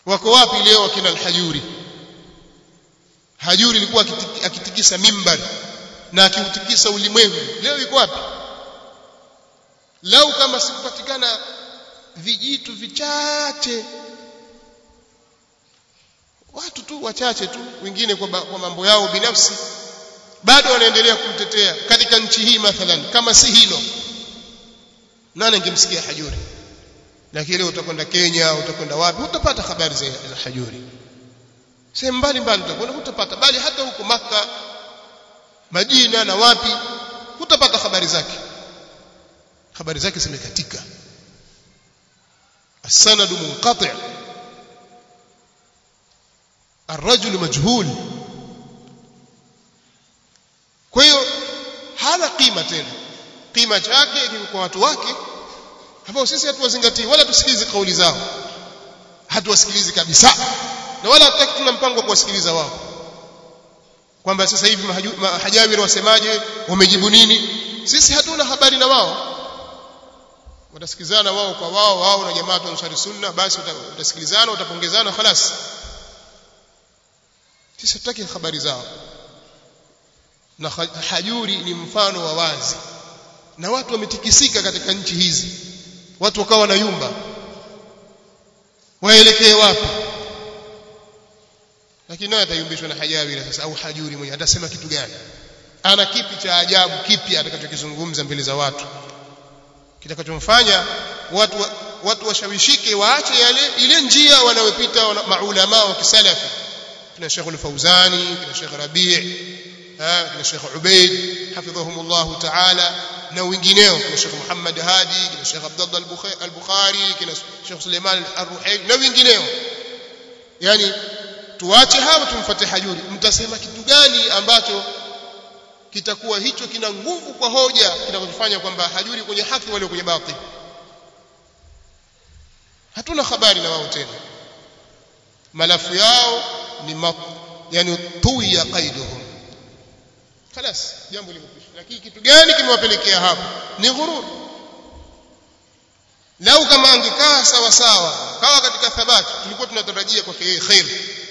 wako wapi leo akina al-hajuri hajuri ilikuwa akitikisa mimbar na akiutikisa ulimwengu leo yuko wapi lau kama sikupatikana vijitu vichache watu tu wachache tu wengine kwa, kwa mambo yao binafsi bado wanaendelea kumtetea katika nchi hii mathalan kama si hilo nani angemsikia hajuri lakini leo utakwenda Kenya utakwenda wapi utapata habari za, za hajuri sehemu mbalimbali utakwenda utapata bali hata huko maka Madina na wapi utapata habari zake habari zake zimekatika السند منقطع الرجل مجهول kwa hiyo hana kima tena kima chake kwa watu wake ambao sisi hatuwazingatii wala tusikilize kauli zao hatuwasikilizi kabisa na wala hatutaki tuna mpango wa kuwasikiliza wao kwamba sasa hivi mahajawiri wasemaje wamejibu nini sisi hatuna habari na wao watasikilizana wao kwa wao wao na jamaa ansari sunna basi utasikilizana utapongezana khalas sisi tutaki habari zao na hajuri ni mfano wa wazi na watu wametikisika katika nchi hizi watu wakawa na yumba waelekee wapi lakini naye atayumbishwa na hajawira sasa au hajuri mwenyewe atasema kitu gani ana kipi cha ajabu kipi atakachokizungumza mbele za watu kitakachomfanya watu watu washawishike waache yale ile njia wanayopita maulama wa kisalafi kina Sheikh al-Fauzani kina Sheikh Rabi' kina Sheikh Ubaid hafidhahumullah ta'ala na wengineo kina Sheikh Muhammad Hadi kina Sheikh Abdullah al-Bukhari kina Sheikh Suleiman al-Ruhaili na wengineo yani tuache hawa tumfuate hajuri mtasema kitu gani ambacho kitakuwa hicho kina nguvu kwa hoja kinachofanya kwamba hajuri kwenye haki wale kwenye batil hatuna habari na wao tena malafu yao ni mat, yani tuya qaiduhum خلاص jambo limekwisha lakini kitu gani kimewapelekea hapo ni ghurur lau kama angekaa sawa sawa kawa katika thabati tulikuwa tunatarajia kwake yeye khair